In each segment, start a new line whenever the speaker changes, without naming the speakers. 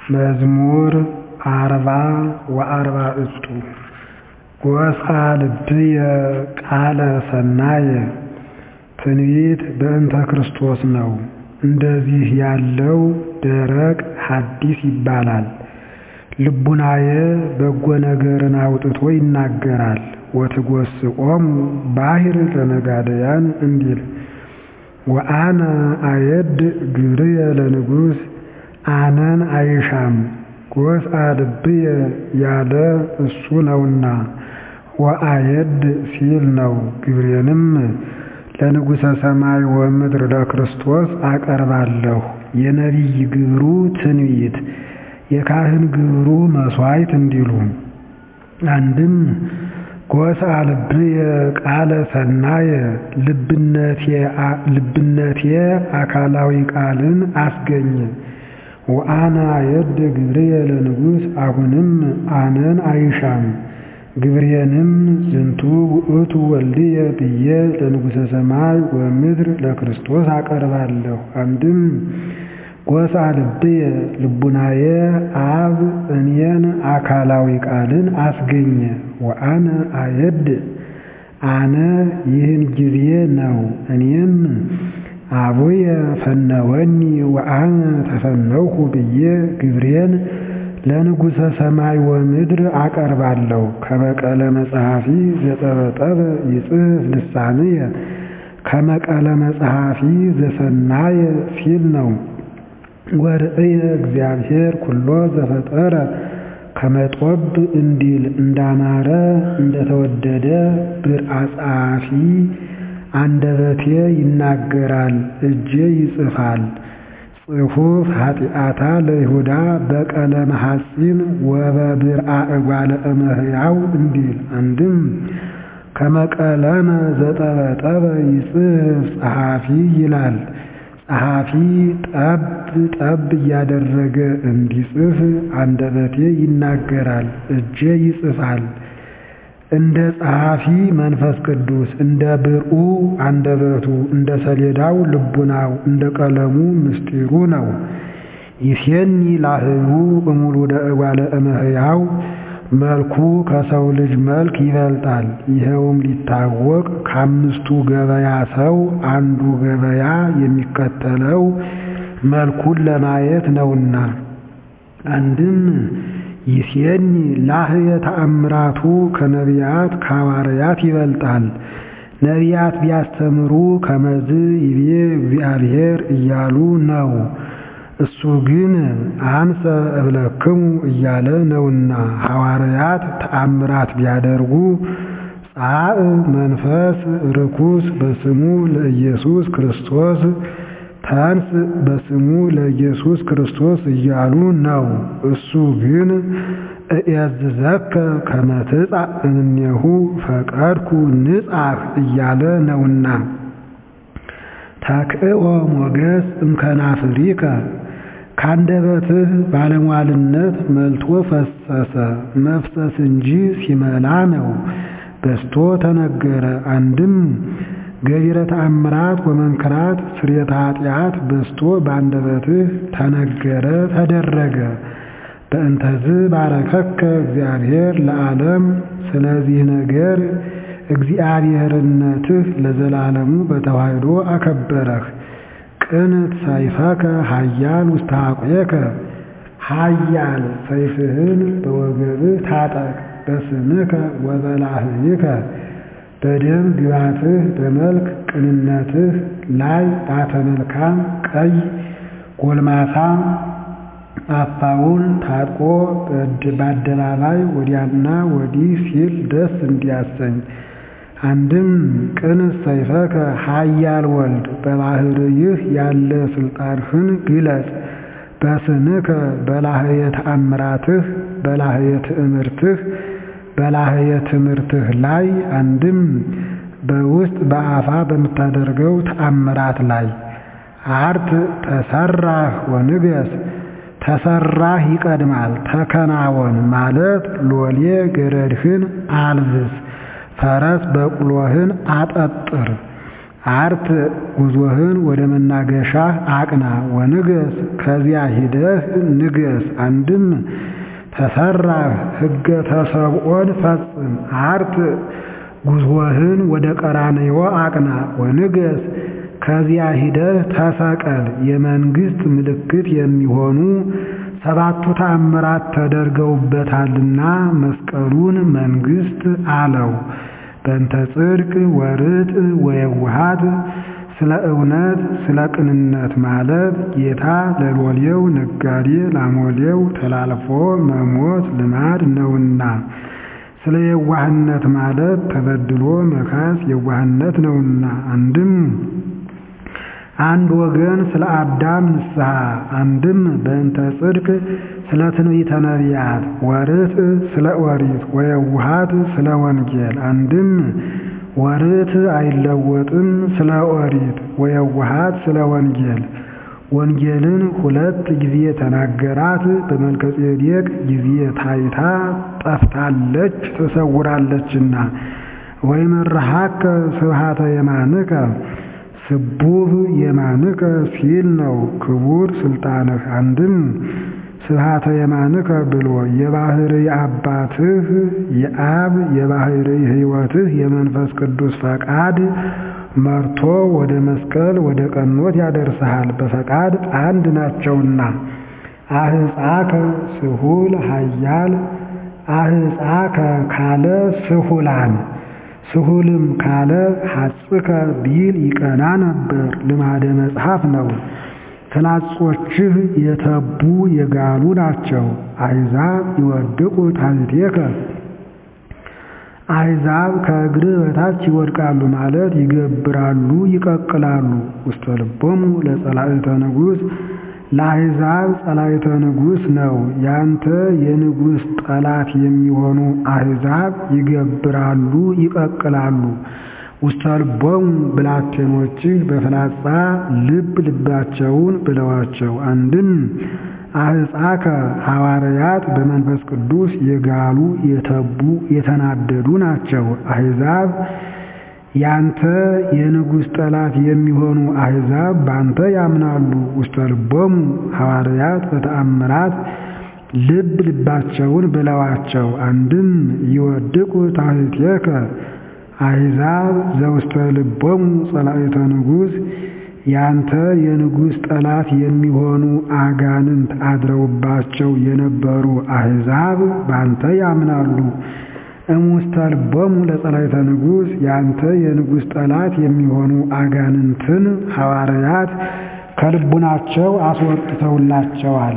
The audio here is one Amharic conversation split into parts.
መዝሙር አርባ ወአርባዕቱ ጐስቋ ልብየ ቃለ ሠናየ ትንቢት በእንተ ክርስቶስ ነው። እንደዚህ ያለው ደረቅ ሐዲስ ይባላል። ልቡናየ በጎ ነገርን አውጥቶ ይናገራል። ወትጐስቆሙ ባሕር ለነጋደያን እንዲል ወአነ አየድ ግብርየ ለንጉሥ አነን አይሻም ጐስቋ ልብየ ያለ እሱ ነውና ወአየድ ሲል ነው። ግብሬንም ለንጉሠ ሰማይ ወምድር ለክርስቶስ አቀርባለሁ። የነቢይ ግብሩ ትንቢት የካህን ግብሩ መሥዋዕት እንዲሉ አንድም ጐስቋ ልብየ ቃለ ሠናየ ልብነቴ አካላዊ ቃልን አስገኘ። ወአነ አየድ ግብርየ ለንጉሥ አሁንም አነን አይሻም ግብሬንም ዝንቱ ውእቱ ወልድየ ብዬ ለንጉሠ ሰማይ ወምድር ለክርስቶስ አቀርባለሁ። አንድም ጐስቋ ልብየ ልቡናየ አብ እኔን አካላዊ ቃልን አስገኘ። ወአነ አየድ አነ ይህን ጊዜ ነው። እኔም አቡየ ፈነወኒ ወአነ ተፈነውኩ ብዬ ግብሬን ለንጉሠ ሰማይ ወምድር አቀርባለሁ። ከመቀለ መጽሐፊ ዘጠበጠበ ይጽሕፍ ልሳንየ ከመቀለ መጽሐፊ ዘሰናየ ሲል ነው። ወርእየ እግዚአብሔር ኩሎ ዘፈጠረ ከመጦብ እንዲል እንዳማረ እንደተወደደ ብርዐ ጸሐፊ አንደበቴ ይናገራል፣ እጄ ይጽፋል። ጽሑፍ ኃጢአታ ለይሁዳ በቀለመ ሐጺን ወበብርዐ እጓለ እመሕያው እንዲል አንድም ከመቀለመ ዘጠበጠበ ይጽሕፍ ጸሐፊ ይላል። ጸሐፊ ጠብ ጠብ እያደረገ እንዲጽፍ አንደበቴ ይናገራል፣ እጄ ይጽፋል። እንደ ጸሐፊ መንፈስ ቅዱስ እንደ ብርዑ አንደበቱ እንደ ሰሌዳው ልቡናው እንደ ቀለሙ ምስጢሩ ነው። ይሴኒ ላህዩ እሙሉደ እጓለ እመሕያው መልኩ ከሰው ልጅ መልክ ይበልጣል። ይኸውም ሊታወቅ ከአምስቱ ገበያ ሰው አንዱ ገበያ የሚከተለው መልኩን ለማየት ነውና። አንድም ይሴኒ ላህየ ተአምራቱ ከነቢያት ከሐዋርያት ይበልጣል። ነቢያት ቢያስተምሩ ከመዝ ይቤ እግዚአብሔር እያሉ ነው። እሱ ግን አንሰ እብለክሙ እያለ ነውና። ሐዋርያት ተአምራት ቢያደርጉ ጻእ መንፈስ ርኩስ በስሙ ለኢየሱስ ክርስቶስ ተንስ በስሙ ለኢየሱስ ክርስቶስ እያሉ ነው። እሱ ግን እኤዝዘከ ከመ ትጻእ እምኔሁ ፈቀድኩ ንጻሕ እያለ ነውና። ተክእኦ ሞገስ እምከናፍሪከ ካንደበትህ ባለሟልነት መልቶ ፈሰሰ። መፍሰስ እንጂ ሲመላ ነው። በስቶ ተነገረ። አንድም ገቢረ ተአምራት ወመንክራት ስርየተ ኃጢአት በስቶ በአንደበትህ ተነገረ ተደረገ። በእንተዝ ባረከከ እግዚአብሔር ለዓለም ስለዚህ ነገር እግዚአብሔርነትህ ለዘላለሙ በተዋሕዶ አከበረህ። ቅንት ሰይፈከ ኃያል ውስተ ሐቁየከ ኃያል ሰይፍህን በወገብህ ታጠቅ። በስምከ ወበላህይከ በደም ግባትህ በመልክ ቅንነትህ ላይ ባተ መልካም ቀይ ጎልማሳ አፋውን ታጥቆ በአደባባይ ወዲያና ወዲህ ሲል ደስ እንዲያሰኝ። አንድም ቅንስ ሰይፈከ ኃያል ወልድ በባሕርይህ ያለ ሥልጣንህን ግለጽ። በስምከ በላህየ ተአምራትህ በላህየ ትእምርትህ በላህየ ትምህርትህ ላይ አንድም በውስጥ በአፋ በምታደርገው ተአምራት ላይ አርት ተሰራህ ወንገስ ተሰራህ ይቀድማል። ተከናወን ማለት ሎሌ ገረድህን አልብስ፣ ፈረስ በቅሎህን አጠጥር። አርት ጉዞህን ወደ መናገሻህ አቅና ወንገስ ከዚያ ሂደህ ንገስ። አንድም ተሰራህ ሕገ ተሰብኦን ፈጽም። አርት ጉዞህን ወደ ቀራንዮ አቅና ወንገስ ከዚያ ሂደህ ተሰቀል። የመንግሥት ምልክት የሚሆኑ ሰባቱ ተአምራት ተደርገውበታልና መስቀሉን መንግሥት አለው። በእንተ ጽድቅ ወርጥ ወየውሃት ስለ እውነት ስለ ቅንነት ማለት ጌታ ለሎሌው ነጋዴ ላሞሌው ተላልፎ መሞት ልማድ ነውና፣ ስለ የዋህነት ማለት ተበድሎ መካስ የዋህነት ነውና። አንድም አንድ ወገን ስለ አዳም ንስሐ፣ አንድም በእንተ ጽድቅ ስለ ትንቢተ ነቢያት፣ ወርት ስለ ኦሪት ወየውሃት ስለ ወንጌል። አንድም ወርት አይለወጥም ስለ ኦሪት ወየውሃት ስለ ወንጌል። ወንጌልን ሁለት ጊዜ ተናገራት። በመልከጼዴቅ ጊዜ ታይታ ጠፍታለች ተሰውራለችና። ወይመርሐከ ስብሐተ የማንከ ስቡህ የማንከ ሲል ነው ክቡር ስልጣንህ። አንድም ስብሐተ የማንከ ብሎ የባሕርይ አባትህ የአብ የባሕርይ ሕይወትህ የመንፈስ ቅዱስ ፈቃድ መርቶ ወደ መስቀል ወደ ቀኖት ያደርስሃል። በፈቃድ አንድ ናቸውና። አህፃከ ስሁል ኃያል አህፃከ ካለ ስሁላን ስሁልም ካለ ሐጽከ ቢል ይቀና ነበር። ልማደ መጽሐፍ ነው። ፍላጾችህ የተቡ የጋሉ ናቸው። አሕዛብ ይወድቁ ታሕቴከ አሕዛብ ከእግርህ በታች ይወድቃሉ ማለት ይገብራሉ፣ ይቀቅላሉ። ውስተ ልቦሙ ለጸላእተ ንጉሥ ለአሕዛብ ጸላእተ ንጉሥ ነው። ያንተ የንጉሥ ጠላት የሚሆኑ አሕዛብ ይገብራሉ፣ ይቀቅላሉ። ውስተ ልቦሙ ብላቴኖችህ በፍላጻ ልብ ልባቸውን ብለዋቸው። አንድም አሕፃከ ሐዋርያት በመንፈስ ቅዱስ የጋሉ የተቡ የተናደዱ ናቸው። አሕዛብ ያንተ የንጉሥ ጠላት የሚሆኑ አሕዛብ ባንተ ያምናሉ። ውስተ ልቦሙ ሐዋርያት በተአምራት ልብ ልባቸውን ብለዋቸው። አንድም ይወድቁ ታሕቴከ አሕዛብ ዘውስተ ልቦሙ ጸላእተ ንጉሥ ያንተ የንጉሥ ጠላት የሚሆኑ አጋንንት አድረውባቸው የነበሩ አሕዛብ ባንተ ያምናሉ። እሙስተ ልቦሙ ለጸላእተ ንጉሥ ያንተ የንጉሥ ጠላት የሚሆኑ አጋንንትን ሐዋርያት ከልቡናቸው አስወጥተውላቸዋል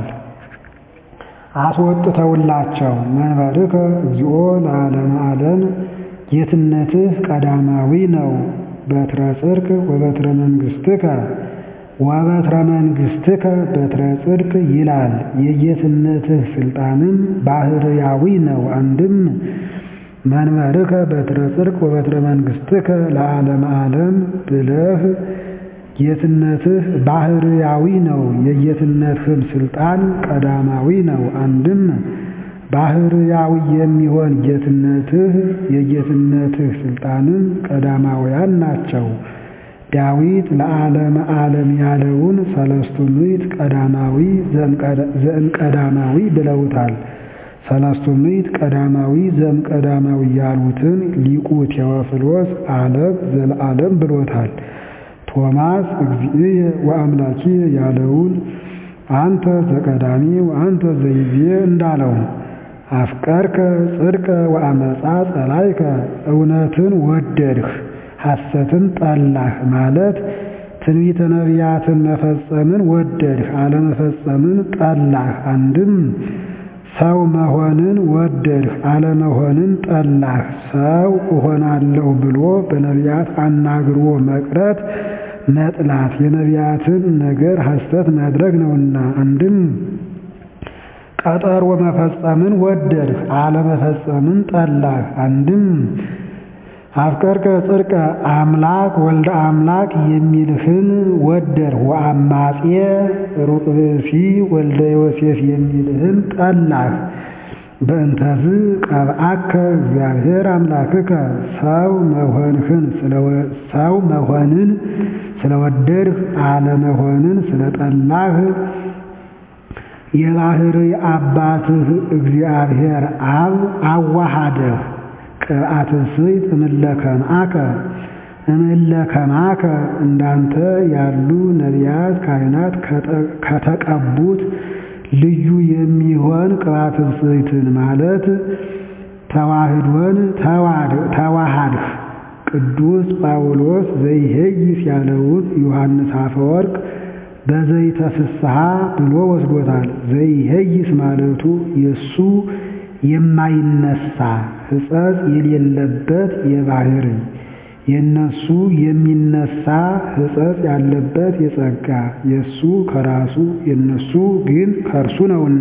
አስወጥተውላቸው መንበርከ እግዚኦ ለዓለመ ዓለም ጌትነትህ ቀዳማዊ ነው። በትረ ጽድቅ ወበትረ መንግሥትከ ወበትረ መንግሥትከ በትረ ጽድቅ ይላል። የጌትነትህ ስልጣንም ባህርያዊ ነው። አንድም መንበርከ በትረ ጽድቅ ወበትረ መንግሥትከ ለዓለመ ዓለም ብለህ ጌትነትህ ባህርያዊ ነው። የጌትነትህም ስልጣን ቀዳማዊ ነው። አንድም ባህርያዊ የሚሆን ጌትነትህ የጌትነትህ ስልጣንም ቀዳማውያን ናቸው። ዳዊት ለዓለመ ዓለም ያለውን ሰለስቱ ምዕት ቀዳማዊ ዘእምቀዳማዊ ብለውታል። ሰለስቱ ምዕት ቀዳማዊ ዘእምቀዳማዊ ያሉትን ሊቁ ቴዎፍሎስ ዓለም ዘለዓለም ብሎታል። ቶማስ እግዚእየ ወአምላኪየ ያለውን አንተ ዘቀዳሚ ወአንተ ዘይቤ እንዳለው አፍቀርከ ጽድቀ ወአመፃ ጸላይከ እውነትን ወደድህ ሐሰትን ጠላህ ማለት ትንቢተ ነቢያትን መፈጸምን ወደድህ አለመፈጸምን ጠላህ። አንድም ሰው መሆንን ወደድህ አለመሆንን ጠላህ። ሰው እሆናለሁ ብሎ በነቢያት አናግሮ መቅረት መጥላት የነቢያትን ነገር ሐሰት ማድረግ ነውና። አንድም ቀጠሮ መፈጸምን ወደድህ አለመፈጸምን ጠላህ። አንድም አፍቀርከ ጽድቀ አምላክ ወልደ አምላክ የሚልህን ወደድህ። ወአማጼ ሩቅ ብእሲ ወልደ ዮሴፍ የሚልህን ጠላህ። በእንተዝ ቀብአከ እግዚአብሔር አምላክከ ሰው መሆንህን ሰው መሆንን ስለወደድህ አለመሆንን ስለጠላህ የባሕርይ አባትህ እግዚአብሔር አብ አዋሃደህ። ቅብአተ ስይት እምለከምአከ እምለከማከ እንዳንተ ያሉ ነቢያት ካህናት ከተቀቡት ልዩ የሚሆን ቅብአተ ስይትን ማለት ተዋህዶን ተዋሃድህ። ቅዱስ ጳውሎስ ዘይሄይስ ያለውን ዮሐንስ አፈወርቅ በዘይተ ፍስሐ ብሎ ወስዶታል። ዘይሄይስ ማለቱ የእሱ የማይነሳ ሕጸጽ የሌለበት የባሕርይ የእነሱ የሚነሳ ሕጸጽ ያለበት የጸጋ የእሱ ከራሱ የእነሱ ግን ከእርሱ ነውና።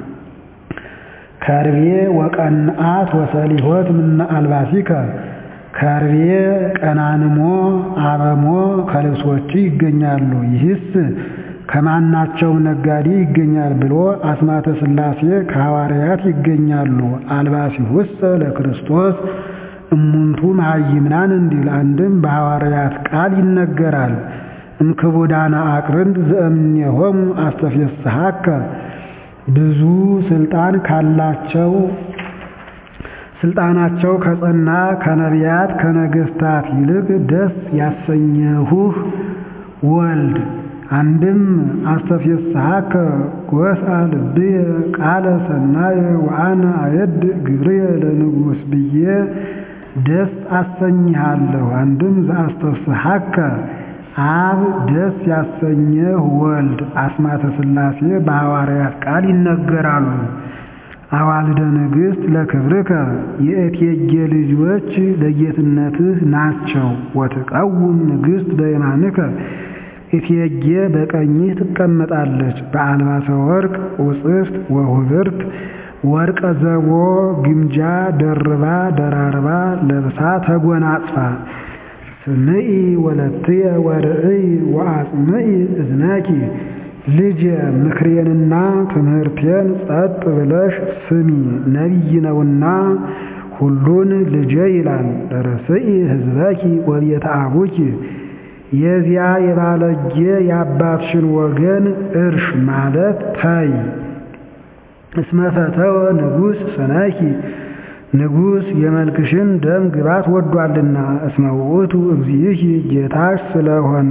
ከርቤ ወቀንአት ወሰሊሆት ምነ አልባሲከ ከርቤ ቀናንሞ አረሞ ከልብሶች ይገኛሉ። ይህስ ከማናቸው ነጋዴ ይገኛል ብሎ አስማተ ሥላሴ ከሐዋርያት ይገኛሉ። አልባሲሁሰ ለክርስቶስ እሙንቱ መሃይምናን እንዲል አንድም በሐዋርያት ቃል ይነገራል። እምክቡዳነ አቅርንት ዘእምኔሆሙ አስተፌስሐከ ብዙ ስልጣን ካላቸው ስልጣናቸው ከጸና ከነቢያት ከነገሥታት ይልቅ ደስ ያሰኘሁህ ወልድ አንድም አስተፌስሐከ ጎስአ ልብየ ቃለ ሰናየ ወአነ አየድ ግብርየ ለንጉሥ ብዬ ደስ አሰኝሃለሁ። አንድም ዘአስተፍስሐከ አብ ደስ ያሰኘህ ወልድ አስማተ ሥላሴ በሐዋርያት ቃል ይነገራሉ። አዋልደ ንግሥት ለክብርከ የእቴጌ ልጆች ለጌትነትህ ናቸው። ወትቀውም ንግሥት በየማንከ እቴጌ በቀኝህ ትቀመጣለች። በአልባሰ ወርቅ ውጽፍት ወሁብርት ወርቀ ዘቦ ግምጃ ደርባ ደራርባ ለብሳ ተጎናጽፋ ስምዒ ወለትየ ወርእይ ወአጽምዒ እዝነኪ ልጄ ምክሬንና ትምህርቴን ጸጥ ብለሽ ስሚ፣ ነቢይ ነውና ሁሉን ልጄ ይላል። ርእስኢ ሕዝበኪ ወቤተ አቡኪ የዚያ የባለጌ የአባትሽን ወገን እርሽ ማለት ተይ። እስመ ፈተወ ንጉሥ ሰነኪ ንጉሥ የመልክሽን ደም ግባት ወዷልና። እስመ ውእቱ እግዚእኪ ጌታሽ ስለሆነ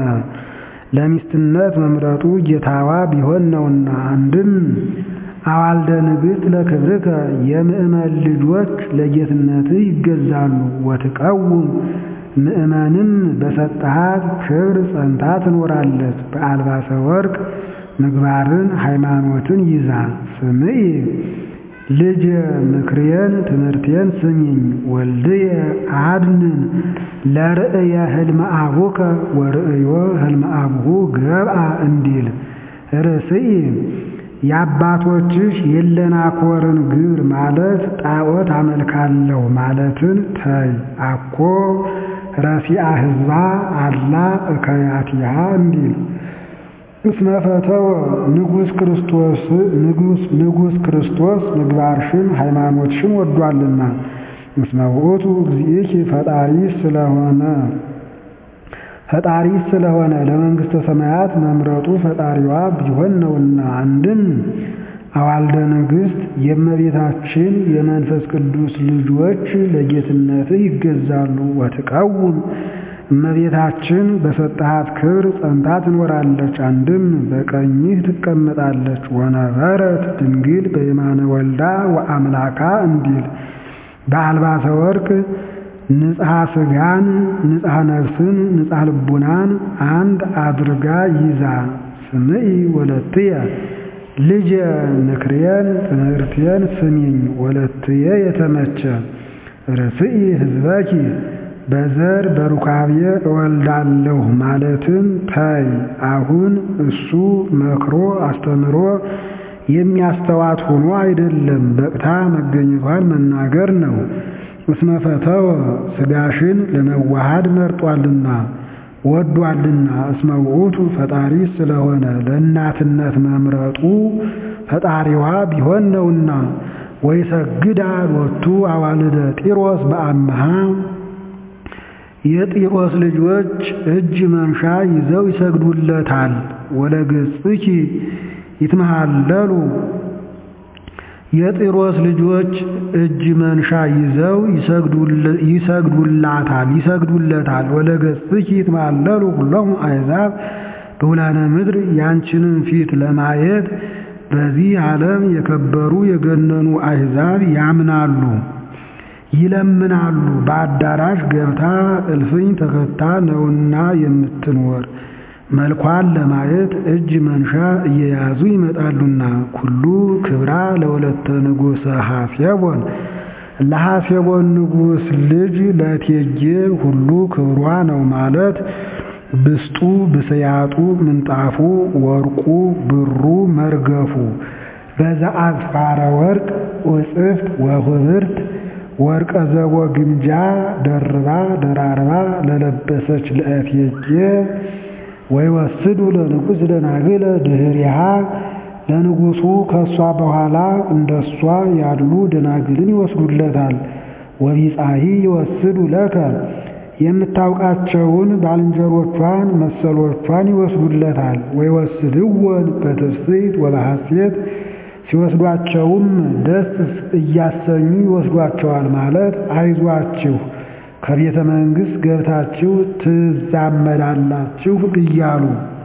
ለሚስትነት መምረጡ ጌታዋ ቢሆን ነውና። አንድም አዋልደ ንግሥት ለክብርከ የምእመን ልጆች ለጌትነትህ ይገዛሉ። ወትቀውም ምእመንም በሰጠሃት ክብር ጸንታ ትኖራለች። በአልባሰ ወርቅ ምግባርን ሃይማኖትን ይዛ ስምዒ ልጄ ምክሬን ትምህርቴን ስሚኝ። ወልድየ አድንን ለርእየ ህልመ አቡከ ወርእዮ ህልመ አቡሁ ገብአ እንዲል ርእስኢ የአባቶችሽ የለናኮርን ግብር ማለት ጣዖት አመልካለሁ ማለትን ተይ። አኮ ረሲአ ህዝባ አላ እከያቲሃ እንዲል እስመ ፈተወ ንጉሥ ክርስቶስ ንጉሥ ክርስቶስ ምግባርሽን ሃይማኖትሽን ወዷልና። እስመ ውእቱ እግዚእኪ ፈጣሪ ስለሆነ ፈጣሪ ስለሆነ ለመንግሥተ ሰማያት መምረጡ ፈጣሪዋ ቢሆን ነውና። አንድም አዋልደ ንግሥት የእመቤታችን የመንፈስ ቅዱስ ልጆች ለጌትነትህ ይገዛሉ። ወትቀውም እመቤታችን በሰጠሃት ክብር ጸንታ ትኖራለች። አንድም በቀኝህ ትቀመጣለች። ወነበረት ድንግል በየማነ ወልዳ ወአምላካ እንዲል በአልባሰ ወርቅ ንጽሐ ሥጋን ንጽሐ ነፍስን ንጽሐ ልቡናን አንድ አድርጋ ይዛ ስምዒ ወለትየ ልጄ ምክሬን ትምህርቴን ስሚኝ። ወለትየ የተመቸ ርእስኢ ሕዝበኪ በዘር በሩካቤ እወልዳለሁ ማለትን ተይ። አሁን እሱ መክሮ አስተምሮ የሚያስተዋት ሆኖ አይደለም፣ በቅታ መገኘቷን መናገር ነው። እስመ ፈተወ ሥጋሽን ለመዋሃድ መርጧልና ወዷልና። እስመ ውእቱ ፈጣሪ ስለሆነ ለእናትነት መምረጡ ፈጣሪዋ ቢሆን ነውና። ወይሰግዳ ሎቱ አዋልደ ጢሮስ በአምሃ የጢሮስ ልጆች እጅ መንሻ ይዘው ይሰግዱለታል። ወለገጽኪ ይትመሃለሉ የጢሮስ ልጆች እጅ መንሻ ይዘው ይሰግዱላታል ይሰግዱለታል። ወለገጽኪ ይትመሃለሉ ሁሎሙ አሕዛብ በውላነ ምድር ያንቺንም ፊት ለማየት በዚህ ዓለም የከበሩ የገነኑ አሕዛብ ያምናሉ ይለምናሉ። በአዳራሽ ገብታ እልፍኝ ተከታ ነውና የምትኖር መልኳን ለማየት እጅ መንሻ እየያዙ ይመጣሉና። ኩሉ ክብራ ለወለተ ንጉሠ ሐሴቦን ለሐሴቦን ንጉሥ ልጅ ለእቴጌ ሁሉ ክብሯ ነው ማለት ብስጡ ብስያጡ ምንጣፉ ወርቁ ብሩ መርገፉ በዘአዝፋረ ወርቅ ወጽፍት ወኅብርት ወርቀ ዘቦ ግምጃ ደርባ ደራርባ ለለበሰች ለእቴጌ ወይወስዱ ለንጉሥ ደናግለ ድኅሪሃ ለንጉሡ ከእሷ በኋላ እንደሷ ያሉ ደናግልን ይወስዱለታል። ወቢጻሂ ይወስዱ ለከ የምታውቃቸውን ባልንጀሮቿን መሰሎቿን ይወስዱለታል። ወይወስድወን በትፍስሕት ወበሐሴት ሲወስዷቸውም ደስ እያሰኙ ይወስዷቸዋል ማለት አይዟችሁ ከቤተ መንግሥት ገብታችሁ ትዛመዳላችሁ እያሉ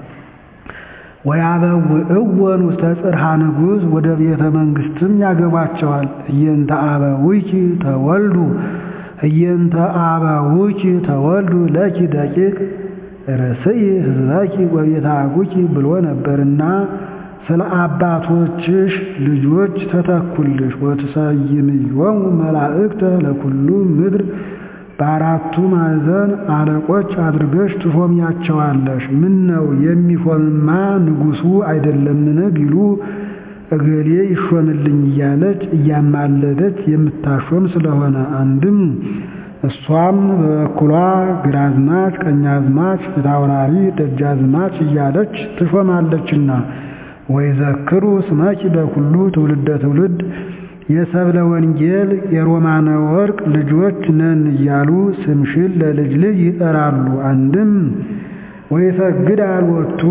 ወያበውእወን ውስተ ጽርሐ ንጉሥ ወደ ቤተ መንግሥትም ያገቧቸዋል። እየንተ አበዊኪ ተወልዱ እየንተ አበዊኪ ተወልዱ ለኪ ደቂቅ ርእስይ ሕዝበኪ ወቤተ አጉኪ ብሎ ነበርና ስለ አባቶችሽ ልጆች ተተኩልሽ ወትሰይምዮሙ መላእክተ ለኩሉ ምድር በአራቱ ማዕዘን አለቆች አድርገሽ ትሾሚያቸዋለሽ። ምን ነው የሚሾምማ ንጉሡ አይደለምን ቢሉ እገሌ ይሾምልኝ እያለች እያማለደች የምታሾም ስለሆነ አንድም እሷም በበኩሏ ግራዝማች፣ ቀኛዝማች፣ ፊታውራሪ፣ ደጃዝማች እያለች ትሾማለችና ወይዘክሩ ስመኪ በኩሉ ትውልደ ትውልድ የሰብለ ወንጌል የሮማነ ወርቅ ልጆች ነን እያሉ ስምሽን ለልጅ ልጅ ይጠራሉ። አንድም ወይሰግድ አልወቱ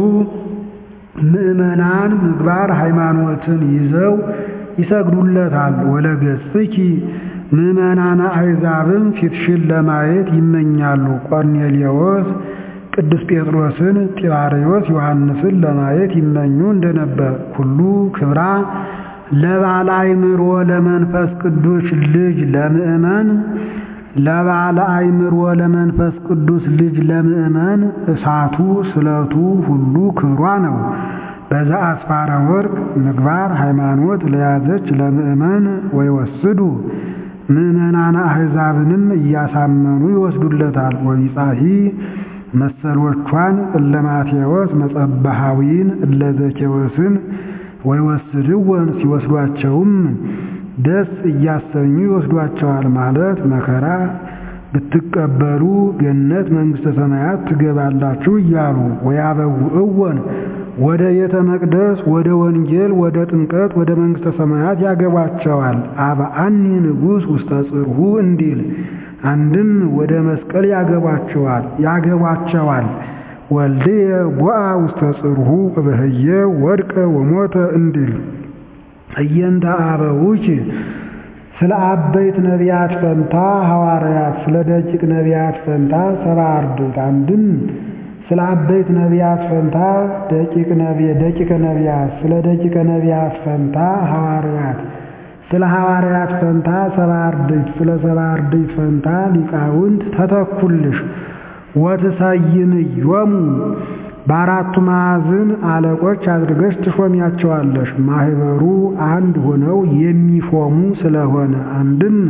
ምእመናን ምግባር ሃይማኖትን ይዘው ይሰግዱለታል። ወለገጽኪ ምእመናነ አሕዛብም ፊትሽን ለማየት ይመኛሉ። ቆርኔሌዎስ ቅዱስ ጴጥሮስን፣ ጢባርዮስ ዮሐንስን ለማየት ይመኙ እንደነበር ሁሉ ክብራ ለባለ አእምሮ ለመንፈስ ቅዱስ ልጅ ለምእመን ለባለ አእምሮ ለመንፈስ ቅዱስ ልጅ ለምእመን እሳቱ ስለቱ ሁሉ ክብሯ ነው። በዛ አስፋረ ወርቅ ምግባር ሃይማኖት ለያዘች ለምእመን ወይወስዱ ምእመናነ አሕዛብንም እያሳመኑ ይወስዱለታል። ወቢጻሂ መሰሎቿን እለ ማቴዎስ መጸባሃዊን እለ ዘኬዎስን ወይወስድወን ሲወስዷቸውም ደስ እያሰኙ ይወስዷቸዋል ማለት መከራ ብትቀበሉ ገነት መንግሥተ ሰማያት ትገባላችሁ እያሉ ወያበውእወን ወደ ቤተ መቅደስ ወደ ወንጌል ወደ ጥምቀት ወደ መንግሥተ ሰማያት ያገቧቸዋል። አብአኒ ንጉሥ ውስተ ጽርሑ እንዲል አንድም ወደ መስቀል ያገቧቸዋል ያገቧቸዋል ወልድየ ቦአ ውስተ ጽርሑ በህየ ወድቀ ወሞተ እንዲል እየንተ አበውኪ ስለ አበይት ነቢያት ፈንታ ሐዋርያት፣ ስለ ደቂቅ ነቢያት ፈንታ ሰባ አርድእት። አንድም ስለ አበይት ነቢያት ፈንታ ደቂቅ ደቂቀ ነቢያት፣ ስለ ደቂቀ ነቢያት ፈንታ ሐዋርያት፣ ስለ ሐዋርያት ፈንታ ሰባ አርድእት፣ ስለ ሰባ አርድእት ፈንታ ሊቃውንት ተተኩልሽ። ወትሰይምዮሙ በአራቱ ማዕዝን አለቆች አድርገሽ ትሾሚያቸዋለሽ። ማህበሩ አንድ ሆነው የሚሾሙ ስለሆነ አንድም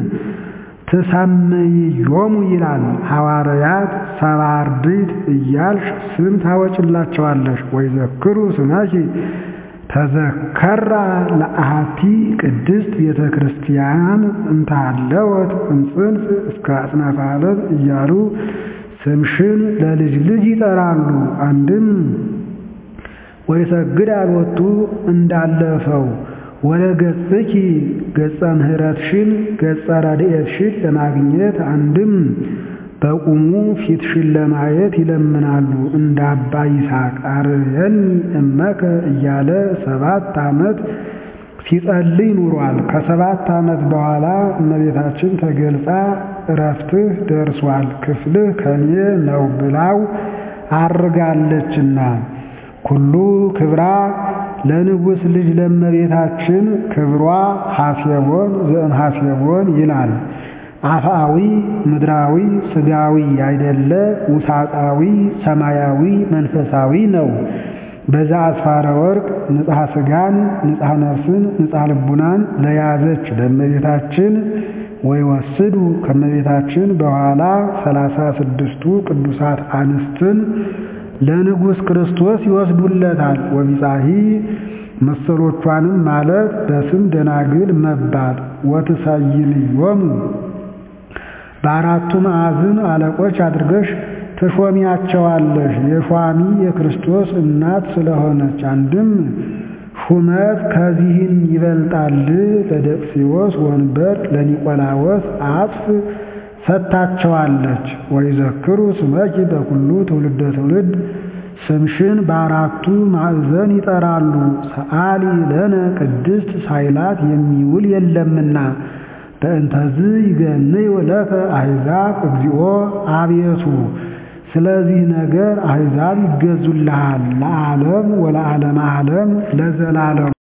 ትሰምይዮሙ ይላል። ሐዋርያት ሰባ አርድእት እያልሽ ስም ታወጭላቸዋለሽ። ወይዘክሩ ስመኪ ተዘከራ ለአሐቲ ቅድስት ቤተ ክርስቲያን እንታለወት እምጽንፍ እስከ አጽናፈ ዓለም እያሉ ስምሽን ለልጅ ልጅ ይጠራሉ። አንድም ወይሰግድ አልወቱ እንዳለፈው ወደ ገጽኪ ገጸ ምሕረትሽን ገጸ ረድኤትሽን ለማግኘት አንድም በቁሙ ፊትሽን ለማየት ይለምናሉ። እንደ አባ ይስሐቅ አርየኒ እመከ እያለ ሰባት ዓመት ሲጸልይ ኑሯል። ከሰባት ዓመት በኋላ እመቤታችን ተገልጻ እረፍትህ ደርሷል፣ ክፍልህ ከኔ ነው ብላው አርጋለችና ኩሉ ክብራ ለንጉሥ ልጅ ለእመቤታችን ክብሯ ሐሴቦን ዘእም ሐሴቦን ይላል። አፍአዊ ምድራዊ ሥጋዊ ያይደለ ውሳጣዊ ሰማያዊ መንፈሳዊ ነው። በዛ አስፋረ ወርቅ ንጽሐ ሥጋን ንጽሐ ነፍስን ንጽሐ ልቡናን ለያዘች ለእመቤታችን ወይ ወስዱ ከእመቤታችን በኋላ ሰላሳ ስድስቱ ቅዱሳት አንስትን ለንጉሥ ክርስቶስ ይወስዱለታል። ወቢጻሂ መሰሎቿንም ማለት በስም ደናግል መባል ወትሰይምዮሙ በአራቱ ማዕዝን አለቆች አድርገሽ ትሾሚያቸዋለሽ። የሿሚ የክርስቶስ እናት ስለሆነች አንድም ሹመት ከዚህም ይበልጣል። ለደቅሲዎስ ወንበር ለኒቆላዎስ አጽፍ ሰጥታቸዋለች። ወይዘክሩ ስመኪ በኩሉ ትውልደ ትውልድ ስምሽን በአራቱ ማዕዘን ይጠራሉ። ሰአሊ ለነ ቅድስት ሳይላት የሚውል የለምና በእንተዝ ይገንዩ ለከ አሕዛብ እግዚኦ አቤቱ ስለዚህ ነገር አሕዛብ ይገዙልሃል ለዓለም ወለዓለመ ዓለም ለዘላለም